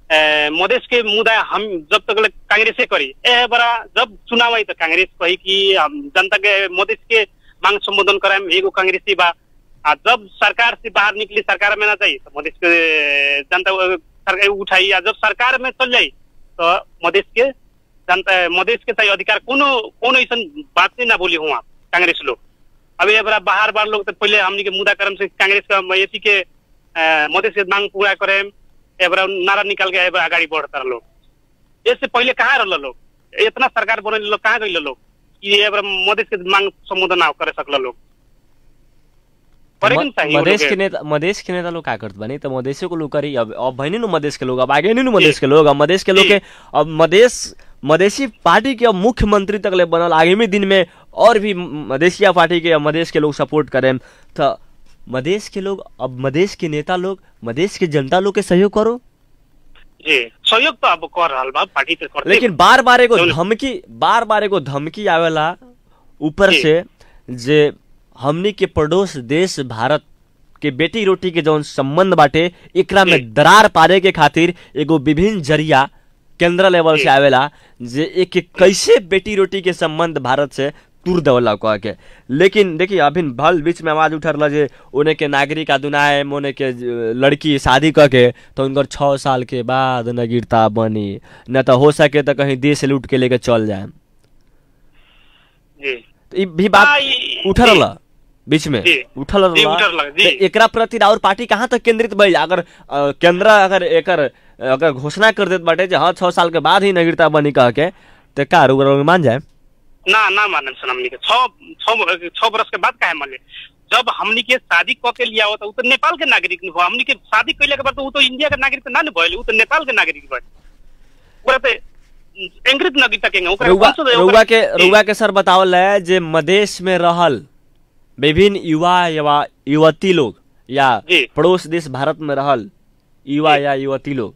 अ, मधेश के मुद्दा हम जब तक ले कांग्रेसे करी ए बड़ा जब चुनाव आई तो कांग्रेस कही कि हम जनता के मधेश के मांग संबोधन कराएम एगो कांग्रेसी बा आ जब सरकार से बाहर निकली सरकार में ना जाई तो मधेश के जनता अ, सरकार उठाई आ जब सरकार में चल जाई तो मधेश के जनता मधेश के चाहिए अधिकार कोनो कोनो ऐसा बात नहीं ना बोली हुआ कांग्रेस लोग अब ये बड़ा बाहर बाहर लोग तो पहले हमनी के मुद्दा करम से कांग्रेस का एसी के अ, मधेश के मांग पूरा करे ए बड़ा नारा निकाल के ए बड़ा आगाड़ी बढ़ता लोग इससे पहले कहाँ रहल लोग इतना सरकार बने लोग कहाँ गए लोग कि ये बड़ा मधेश के मांग संबोधन ना करे सकल लोग करे भी चाहिए
मधेश
वो
के
लोग
नेता मधेश के नेता लोग का करत बानी तो मधेशे को लोग करी अब अब भइनी नु मधेश के लोग अब आगे नहीं नु मधेश के लोग अब मधेश के लोग के अब मधेश मधेशी पार्टी के अब मुख्यमंत्री तक ले बनल आगामी दिन में और भी म- मधेशिया पार्टी के अब मधेश के लोग सपोर्ट करें तो मधेश के लोग अब मधेश के नेता लोग मधेश के जनता लोग के सहयोग करो
जी सहयोग तो अब कर रहा बा पार्टी तो करते
लेकिन बार बार एगो
जौन-
धमकी बार बार एगो धमकी आवेला ऊपर
जी।
से जे हमनी के पड़ोस देश भारत के बेटी रोटी के जौन संबंध बाटे एकरा
जी।
में दरार पारे के खातिर एगो विभिन्न जरिया केंद्र लेवल
जी।
से आवेला जे एक एक कैसे बेटी रोटी के संबंध भारत से तुर देवला कह के लेकिन देखिए अभी भल बीच में आवाज उठ रहा जे ओने के नागरिक आदुनाए मोने के ज- लड़की शादी क के तो उनकर छह साल के बाद नगीरता बनी न तो हो सके तो कहीं देश लूट के लेके चल जाए
जी
तो ई भी बात
हाँ, ई-
उठल
जी।
रहा बीच में
जी।
उठल
जी,
रहा
उठल रहा, जी।
तो एकरा प्रति और पार्टी कहाँ तक केंद्रित भइल अगर अ, केंद्र अगर एकर अगर घोषणा कर देत बाटे जे हाँ छह साल के बाद ही नागरिकता बनी कह के तो का रुक मान जाए
ना ना मानम सन हमनी के छह छह छह बरस के बाद काहे माने जब हमनी के शादी क के लिया होता उ तो नेपाल के नागरिक न हो हमनी के शादी कैले के बाद तो उ तो इंडिया के नागरिक ना न भइल उ तो नेपाल के नागरिक भइल ओकरा ते अंग्रेज नागरिकता के ओकरा
रुआ
वंश रहे,
रुआ
ओकरा-
के
जी,
रुआ के सर बतावल है जे मदेश में रहल विभिन्न युवा या युवती लोग या
जी।
पड़ोस देश भारत में रहल युवा या युवती लोग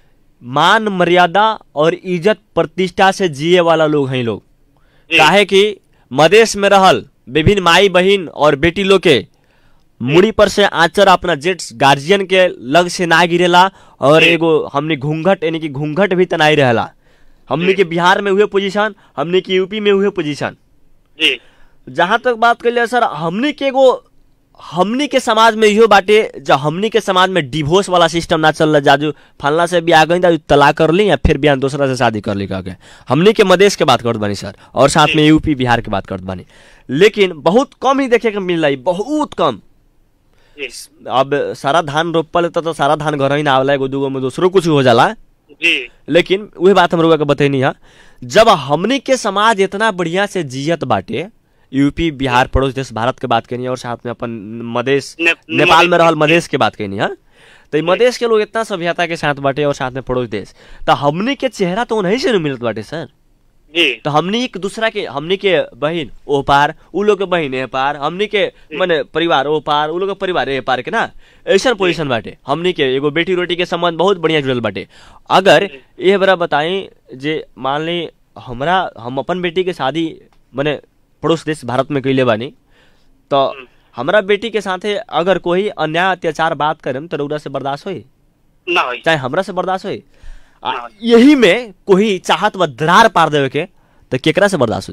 मान मर्यादा और इज्जत प्रतिष्ठा से जिए वाला लोग हैं लोग
जी।
काहे कि मदेश में रहल विभिन्न माई बहिन और बेटी लोग के मुड़ी पर से आचर अपना जेट्स गार्जियन के लग से ना गिरेला और
जी।
एगो हमने घूंघट यानी कि घूंघट भी तनाई रहेला हमने
जी।
के बिहार में हुए पोजीशन हमने के यूपी में हुए पोजीशन
जी
जहां तक बात कर लिया सर हमने के एगो हमनी के समाज में इहो बाटे जो हमनी के समाज में डिवोर्स वाला सिस्टम ना चल रहा जाजू फलना से भी आ गई दाजू तलाक कर ली या फिर बिहान दूसरा से शादी कर ली कह के हमनी के मदेश के बात करत बानी सर और साथ में यूपी बिहार के बात करत बानी लेकिन बहुत कम ही देखे के मिल रही बहुत कम
जी
अब सारा धान रोपल त तो सारा धान घर ही ना आवला एगो दूगो में दूसरो कुछ हो जाला
जी
लेकिन वही बात हम लोग के बतैनी है जब हमनी के समाज इतना बढ़िया से जियत बाटे यूपी बिहार पड़ोस देश भारत के बात करनी है और साथ में अपन मदेश
ने-
नेपाल में
मधेश-
रहल मदेश के बात करनी है तो ई मदेश के लोग इतना सभ्यता के साथ बाटे और साथ में पड़ोस देश तो हमनी के चेहरा तो उन्हीं से न मिलत बाटे सर
जी
तो हमनी एक दूसरा के हमनी के बहन ओ पार उ लोग के बहन ए पार हमनी के माने परिवार ओ पार उ लोग के परिवार ए पार के ना ऐसा पोजीशन बाटे हमनी के एगो बेटी रोटी के संबंध बहुत बढ़िया जुड़ल बाटे अगर ये बरा बताई जे मान ली हमरा हम अपन बेटी के शादी माने पड़ोस देश भारत में कैले बानी तो हमरा बेटी के साथे अगर कोई अन्याय अत्याचार बात करेम तो रउरा से बर्दाश्त होई
ना होई
चाहे हमरा से बर्दाश्त होई आ,
हाँ।
यही में कोई चाहत व दरार पार देवे के तो केकरा से बर्दाश्त हो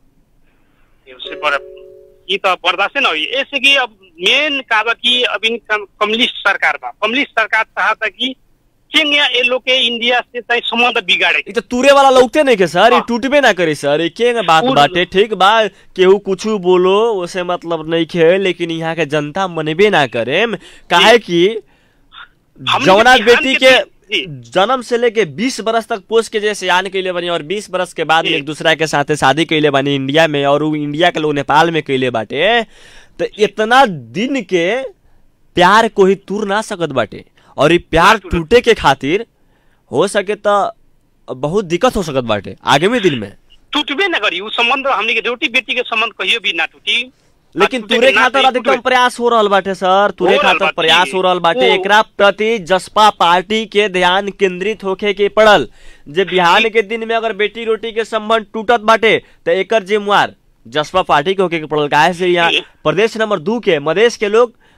जाए
उससे बड़ा ई तो बर्दाश्त ना हुई ऐसे कि अब मेन का बा कि अब इन कम- कम्युनिस्ट सरकार बा कम्युनिस्ट सरकार चाहता कि किंग या ये लोग के इंडिया से चाहे संबंध बिगाड़े
ई तो तूरे वाला लौकते नहीं के सर ये
हाँ।
टूटबे ना करे सर ये के बात
पूर्ण-
बाटे ठीक बा केहू कुछ बोलो उसे मतलब नहीं खे लेकिन यहाँ के जनता मनबे ना करे काहे कि
हमने
जवना
बिहान
बेटी
के
के
जी।
जन्म से लेके 20 बरस तक पोस्ट के जैसे यान कैले बनी और 20 बरस के बाद में
जी।
एक दूसरा के साथे शादी कैले बनी इंडिया में और उ इंडिया के लोग नेपाल में कैले बाटे तो इतना दिन के प्यार को ही तूर ना सकत बाटे और ये प्यार
ना टूटत।
टूटे के खातिर हो सके तो बहुत दिक्कत हो सकत बाटे आगे में दिन में
टूटबे ना करी उ संबंध हमने के रोटी बेटी के संबंध कहियो भी ना टूटी
लेकिन
टूटे
तुरे
के ना
खातिर
सही
अधिकतम
टूटबे।
प्रयास हो रहल बाटे सर तुरे
हो रहल
खातिर
बाटे।
प्रयास हो रहल बाटे
ओ।
एकरा प्रति जसपा पार्टी के ध्यान केंद्रित होखे के पड़ल जे बिहान के दिन में अगर बेटी रोटी के संबंध टूटत बाटे तो एकर जिम्मेवार जसपा पार्टी के होके के पड़ल काहे से यहाँ
जी।
प्रदेश नंबर दू के मदेश के लोग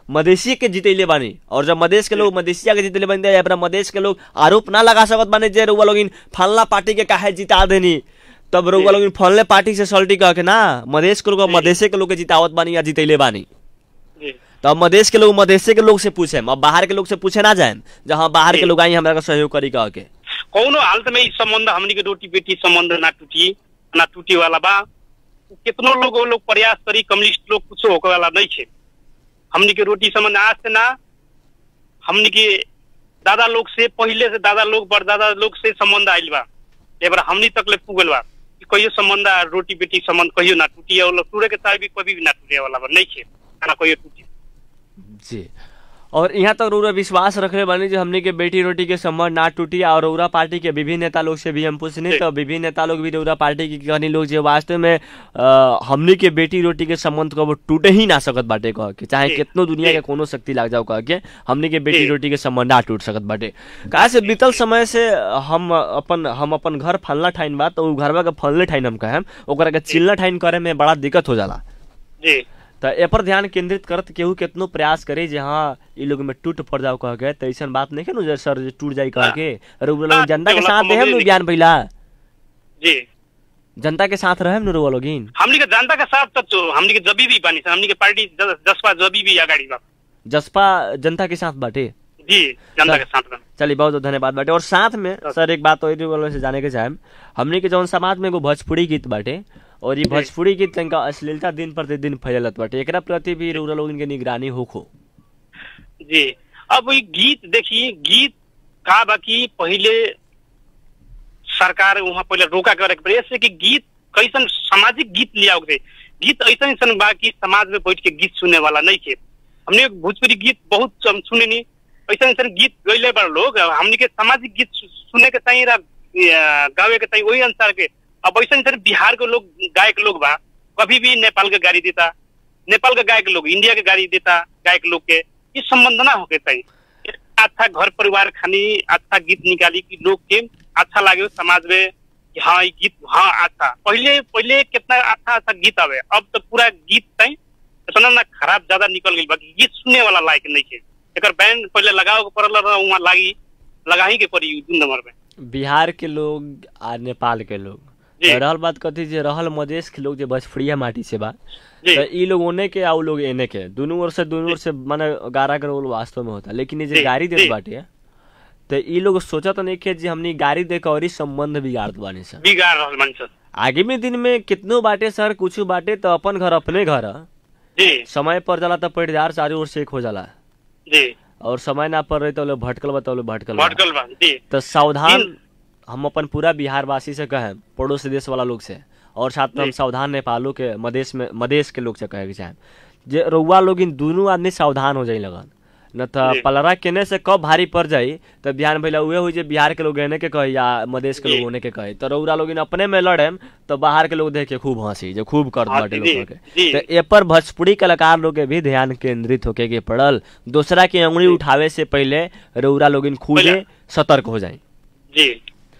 मधेसी के जीतैले बानी और जब मधेश के लोग मधेसिया के जीतैले बानी अपना मधेश के लोग आरोप ना लगा सकत बानी जे रउआ लोग फलना पार्टी के काहे जिता देनी तब रउआ लोग फलने पार्टी से सल्टी कह के ना मधेश के लोग मधेसे के लोग के जितावत बानी या जीतैले बानी
जी
तो अब मधेश के लोग मधेसे के लोग से पूछे अब बाहर के लोग से पूछे ना जाए जहाँ बाहर के
जी।
लोग आई हमरा के सहयोग करी कह के
कौनो हालत में ई संबंध हमनी के रोटी बेटी संबंध ना टूटी ना टूटे वाला बा कितनो लोग वो लोग प्रयास करी कम्युनिस्ट लोग कुछ होके वाला नहीं छे हमनी के रोटी संबंध आज से ना हमनी के दादा लोग से पहले से दादा लोग बड़दादा लोग से संबंध आइल बा एक बार हमनी तक ले पुगल बा कि कहियो संबंध आ, रोटी बेटी संबंध कहियो ना टूटी और टूटे के चाहे भी कभी भी ना टूटे वाला बा नहीं छे ना कहियो टूटी
जी और यहाँ तक रउरा विश्वास रखले बानी जो हमने के बेटी रोटी के संबंध ना टूटी और रउरा पार्टी के विभिन्न नेता लोग से भी हम पूछने तो विभिन्न नेता लोग भी रउरा पार्टी की कहनी लोग जो वास्तव में अ, हमने के बेटी रोटी के संबंध को वो टूटे ही ना सकत बाटे कह के चाहे
जी,
कितनो दुनिया
जी।
के कोनो शक्ति लाग जाओ कह के हमने के बेटी
जी।
रोटी के संबंध ना टूट सकत बाटे कहा से बीतल समय से हम अपन हम अपन घर फलना ठाइन बा तो उ घरवा के फलने ठाइन हम कहेम ओकरा के चिल्ला ठाइन करे में बड़ा दिक्कत हो जाला
जी
तो ए पर ध्यान केंद्रित करत केहू केतनो प्रयास करे जे हाँ ई लोग में टूट पड़ जाओ कह के तो ऐसन बात नहीं है नु जे सर जे टूट जाई कह के अरे उ लोग
हाँ,
जनता के
टूटे
साथ
वाला
देहम नु
संबंध
बयान पहिला
जी
जनता के साथ रहेम नु रुआ लोगिन
हमनी के जनता के साथ त तो हमनी के जबी भी बानी हमनी के पार्टी ज- जसपा जबी भी अगाडि बा
जसपा जनता के साथ बाटे
जी जनता के साथ बा
चलिए बहुत बहुत धन्यवाद बाटे और साथ में सर एक बात और वालों से जाने के चाहेम हमने के जौन समाज में एगो भोजपुरी गीत बाटे और ये भोजपुरी गीत तनका अश्लीलता दिन प्रतिदिन फैलत बाटे एकरा प्रति भी रउरा लोगन के निगरानी होखो
जी अब ई गीत देखिए गीत का बाकी पहिले सरकार वहाँ पहिले रोका करे के पड़े ऐसे कि गीत कैसन सामाजिक गीत लियाओ के गीत ऐसा ऐसा बा कि समाज में बैठ के गीत सुने वाला नहीं थे हमने भोजपुरी गीत बहुत हम सुने नहीं ऐसा ऐसा गीत गैले बड़ लोग हमने के सामाजिक गीत सु- सुने के चाहिए गावे के चाहिए वही अनुसार के अब ऐसा ऐसा बिहार के लोग गायक लोग बा कभी भी नेपाल के गाड़ी देता नेपाल के गायक लोग इंडिया के गाड़ी देता गायक लोग के ये संबंध ना होके चाहिए अच्छा घर परिवार खानी अच्छा गीत निकाली कि लोग के अच्छा लागे समाज में कि हाँ ये गीत हाँ अच्छा पहले पहले कितना अच्छा अच्छा गीत आवे अब तो पूरा गीत चाहिए इतना ना खराब ज्यादा निकल गई बाकी गीत सुनने वाला लायक नहीं है एक बैंड पहले लगाओ के पड़ल रहा वहाँ लागी लगा ही के पड़ी दू नंबर में
बिहार के लोग आ नेपाल के लोग
जी।
तो रहल बात कथी जे रहल मधेश के लोग जे भोजपुरिया माटी से बा
जी
तो ई लोग ओने के आ उ लोग एने के दोनों ओर से दोनों ओर से माने गारा के रोल वास्तव में होता लेकिन ये जे
जी,
गाड़ी देत
जी।
बाटे तो ई लोग सोचत नहीं के जे हमनी गाड़ी दे के और ही संबंध बिगाड़त बानी सर
बिगाड़ रहल मन सर
आगामी दिन में कितनो बाटे सर कुछ बाटे तो अपन घर अपने घर ह।
जी
समय पर जाला तो पैदार चारों ओर से एक हो जाला
जी
और समय ना पर रही तो लोग भटकल बा तो लोग भटकल बा।
भटकल बा जी
तो सावधान
दिन-
हम अपन पूरा बिहार वासी से कहें पड़ोसी देश वाला लोग से और साथ में हम
जी।
सावधान नेपालों के मधेश में मधेश के लोग से कहे के चाहें जे रउआ लोग इन दोनों आदमी सावधान हो जाई लगन न तो
जी।
पलरा केने से कब भारी पड़ जाई तो बिहान भैया उहे हुई जे बिहार के लोग एने के कहे या मधेश के
जी।
लोग ओने के कहे तो रउरा लोग इन अपने में लड़े तो बाहर के लोग देख के खूब हंसी जो खूब कर
हाँ,
बाटे
जी,
लोग के
जी।
तो ए पर भोजपुरी कलाकार लोग के भी ध्यान केंद्रित होके के पड़ल दूसरा की अंगुली उठावे से पहले रउरा लोग इन खुदे
पहले-
सतर्क हो जाए
जी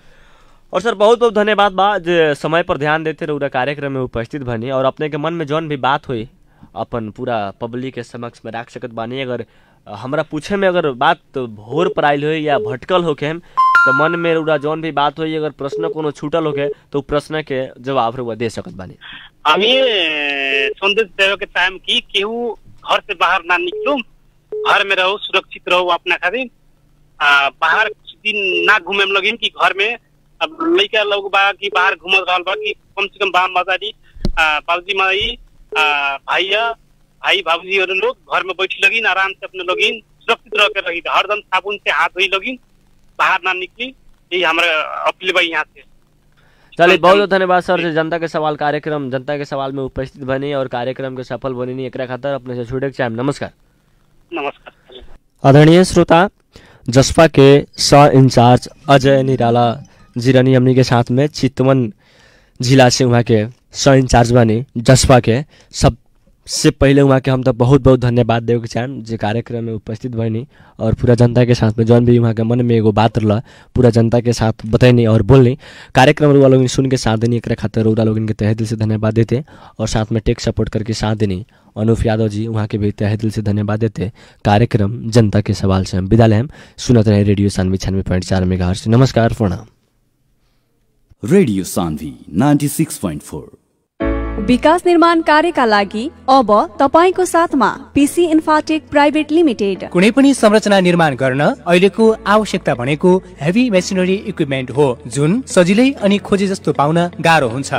और सर बहुत बहुत धन्यवाद बा जे समय पर ध्यान देते रहुरा कार्यक्रम में उपस्थित बनी और अपने के मन में जौन भी बात हुई अपन पूरा पब्लिक के समक्ष में रख सकत बानी अगर अ, हमरा पूछे में अगर बात भोर पर आयल हो या भटकल होके हम तो मन में रहुरा जौन भी बात हुई अगर प्रश्न कोनो छूटल होके तो उ प्रश्न के जवाब रहुआ दे सकत बानी
हम ये संदेश देवे के टाइम की केहू घर से बाहर ना निकलो घर में रहो सुरक्षित रहो अपना खातिर आ, बाहर कुछ दिन ना घूमे में लगिन कि घर में अब लड़का लोग बा कि बाहर घूमत रहल बा कि कम से कम बाप माताजी आ, बाबूजी माई आ, भैया भाई बाबूजी और लोग घर में बैठी लगिन आराम से अपने लगिन सुरक्षित रह के लगिन हरदम साबुन से हाथ धोई लगिन बाहर ना निकली यही हमारा अपील बा यहाँ से
चलिए बहुत बहुत धन्यवाद सर जे जनता के सवाल कार्यक्रम जनता के सवाल में उपस्थित बनी और कार्यक्रम के सफल बनी एकरा खातिर अपने से छूटे के चाहेम नमस्कार
नमस्कार
आदरणीय श्रोता जसपा के सह इंचार्ज अजय निराला जिरानी हमनी के साथ में चितवन जिला से वहाँ के सह इंचार्ज बनी जसपा के सबसे पहले वहाँ के हम तो बहुत बहुत धन्यवाद देवे के चाहें जे कार्यक्रम में उपस्थित बनी और पूरा जनता के साथ में जौन भी वहाँ के मन में एगो बात रहा पूरा जनता के साथ बतैनी और बोलनी कार्यक्रम रुआ लोग सुन के साथ देनी एक खातिर रुआ लोग के तहे दिल से धन्यवाद देते और साथ में टेक सपोर्ट करके साथ देनी अनूप यादव जी वहाँ के भी तहे दिल से धन्यवाद देते कार्यक्रम जनता के सवाल से हम विदा लें सुनत रहे रेडियो सानवे छियानवे पॉइंट चार मेगा नमस्कार प्रणाम
radio Sanvi ninety six point four
विकास निर्माण कार्यका लागि अब तपाईँको साथमा पिसी इन्फाटेक प्राइभेट लिमिटेड
कुनै पनि संरचना निर्माण गर्न अहिलेको आवश्यकता भनेको हेभी मेसिनरी इक्विपमेन्ट हो जुन सजिलै अनि खोजे जस्तो पाउन गाह्रो हुन्छ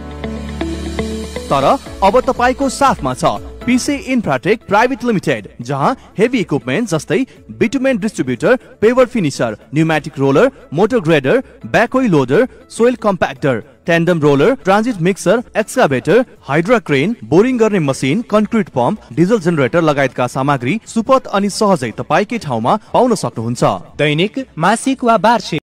तर अब तपाईँको साथमा छ पिसे इन्फ्राटेक प्राइभेट लिमिटेड जहाँ हेभी इक्विपमेन्ट जस्तै bitumen distributor paver finisher pneumatic roller motor grader backhoe loader soil compactor tandem roller transit mixer excavator hydra crane boring गर्ने machine concrete pump diesel generator लगायतका सामग्री सुपथ अनि सहजै तपाईँकै ठाउँमा पाउन सक्नुहुन्छ
दैनिक मासिक वा वार्षिक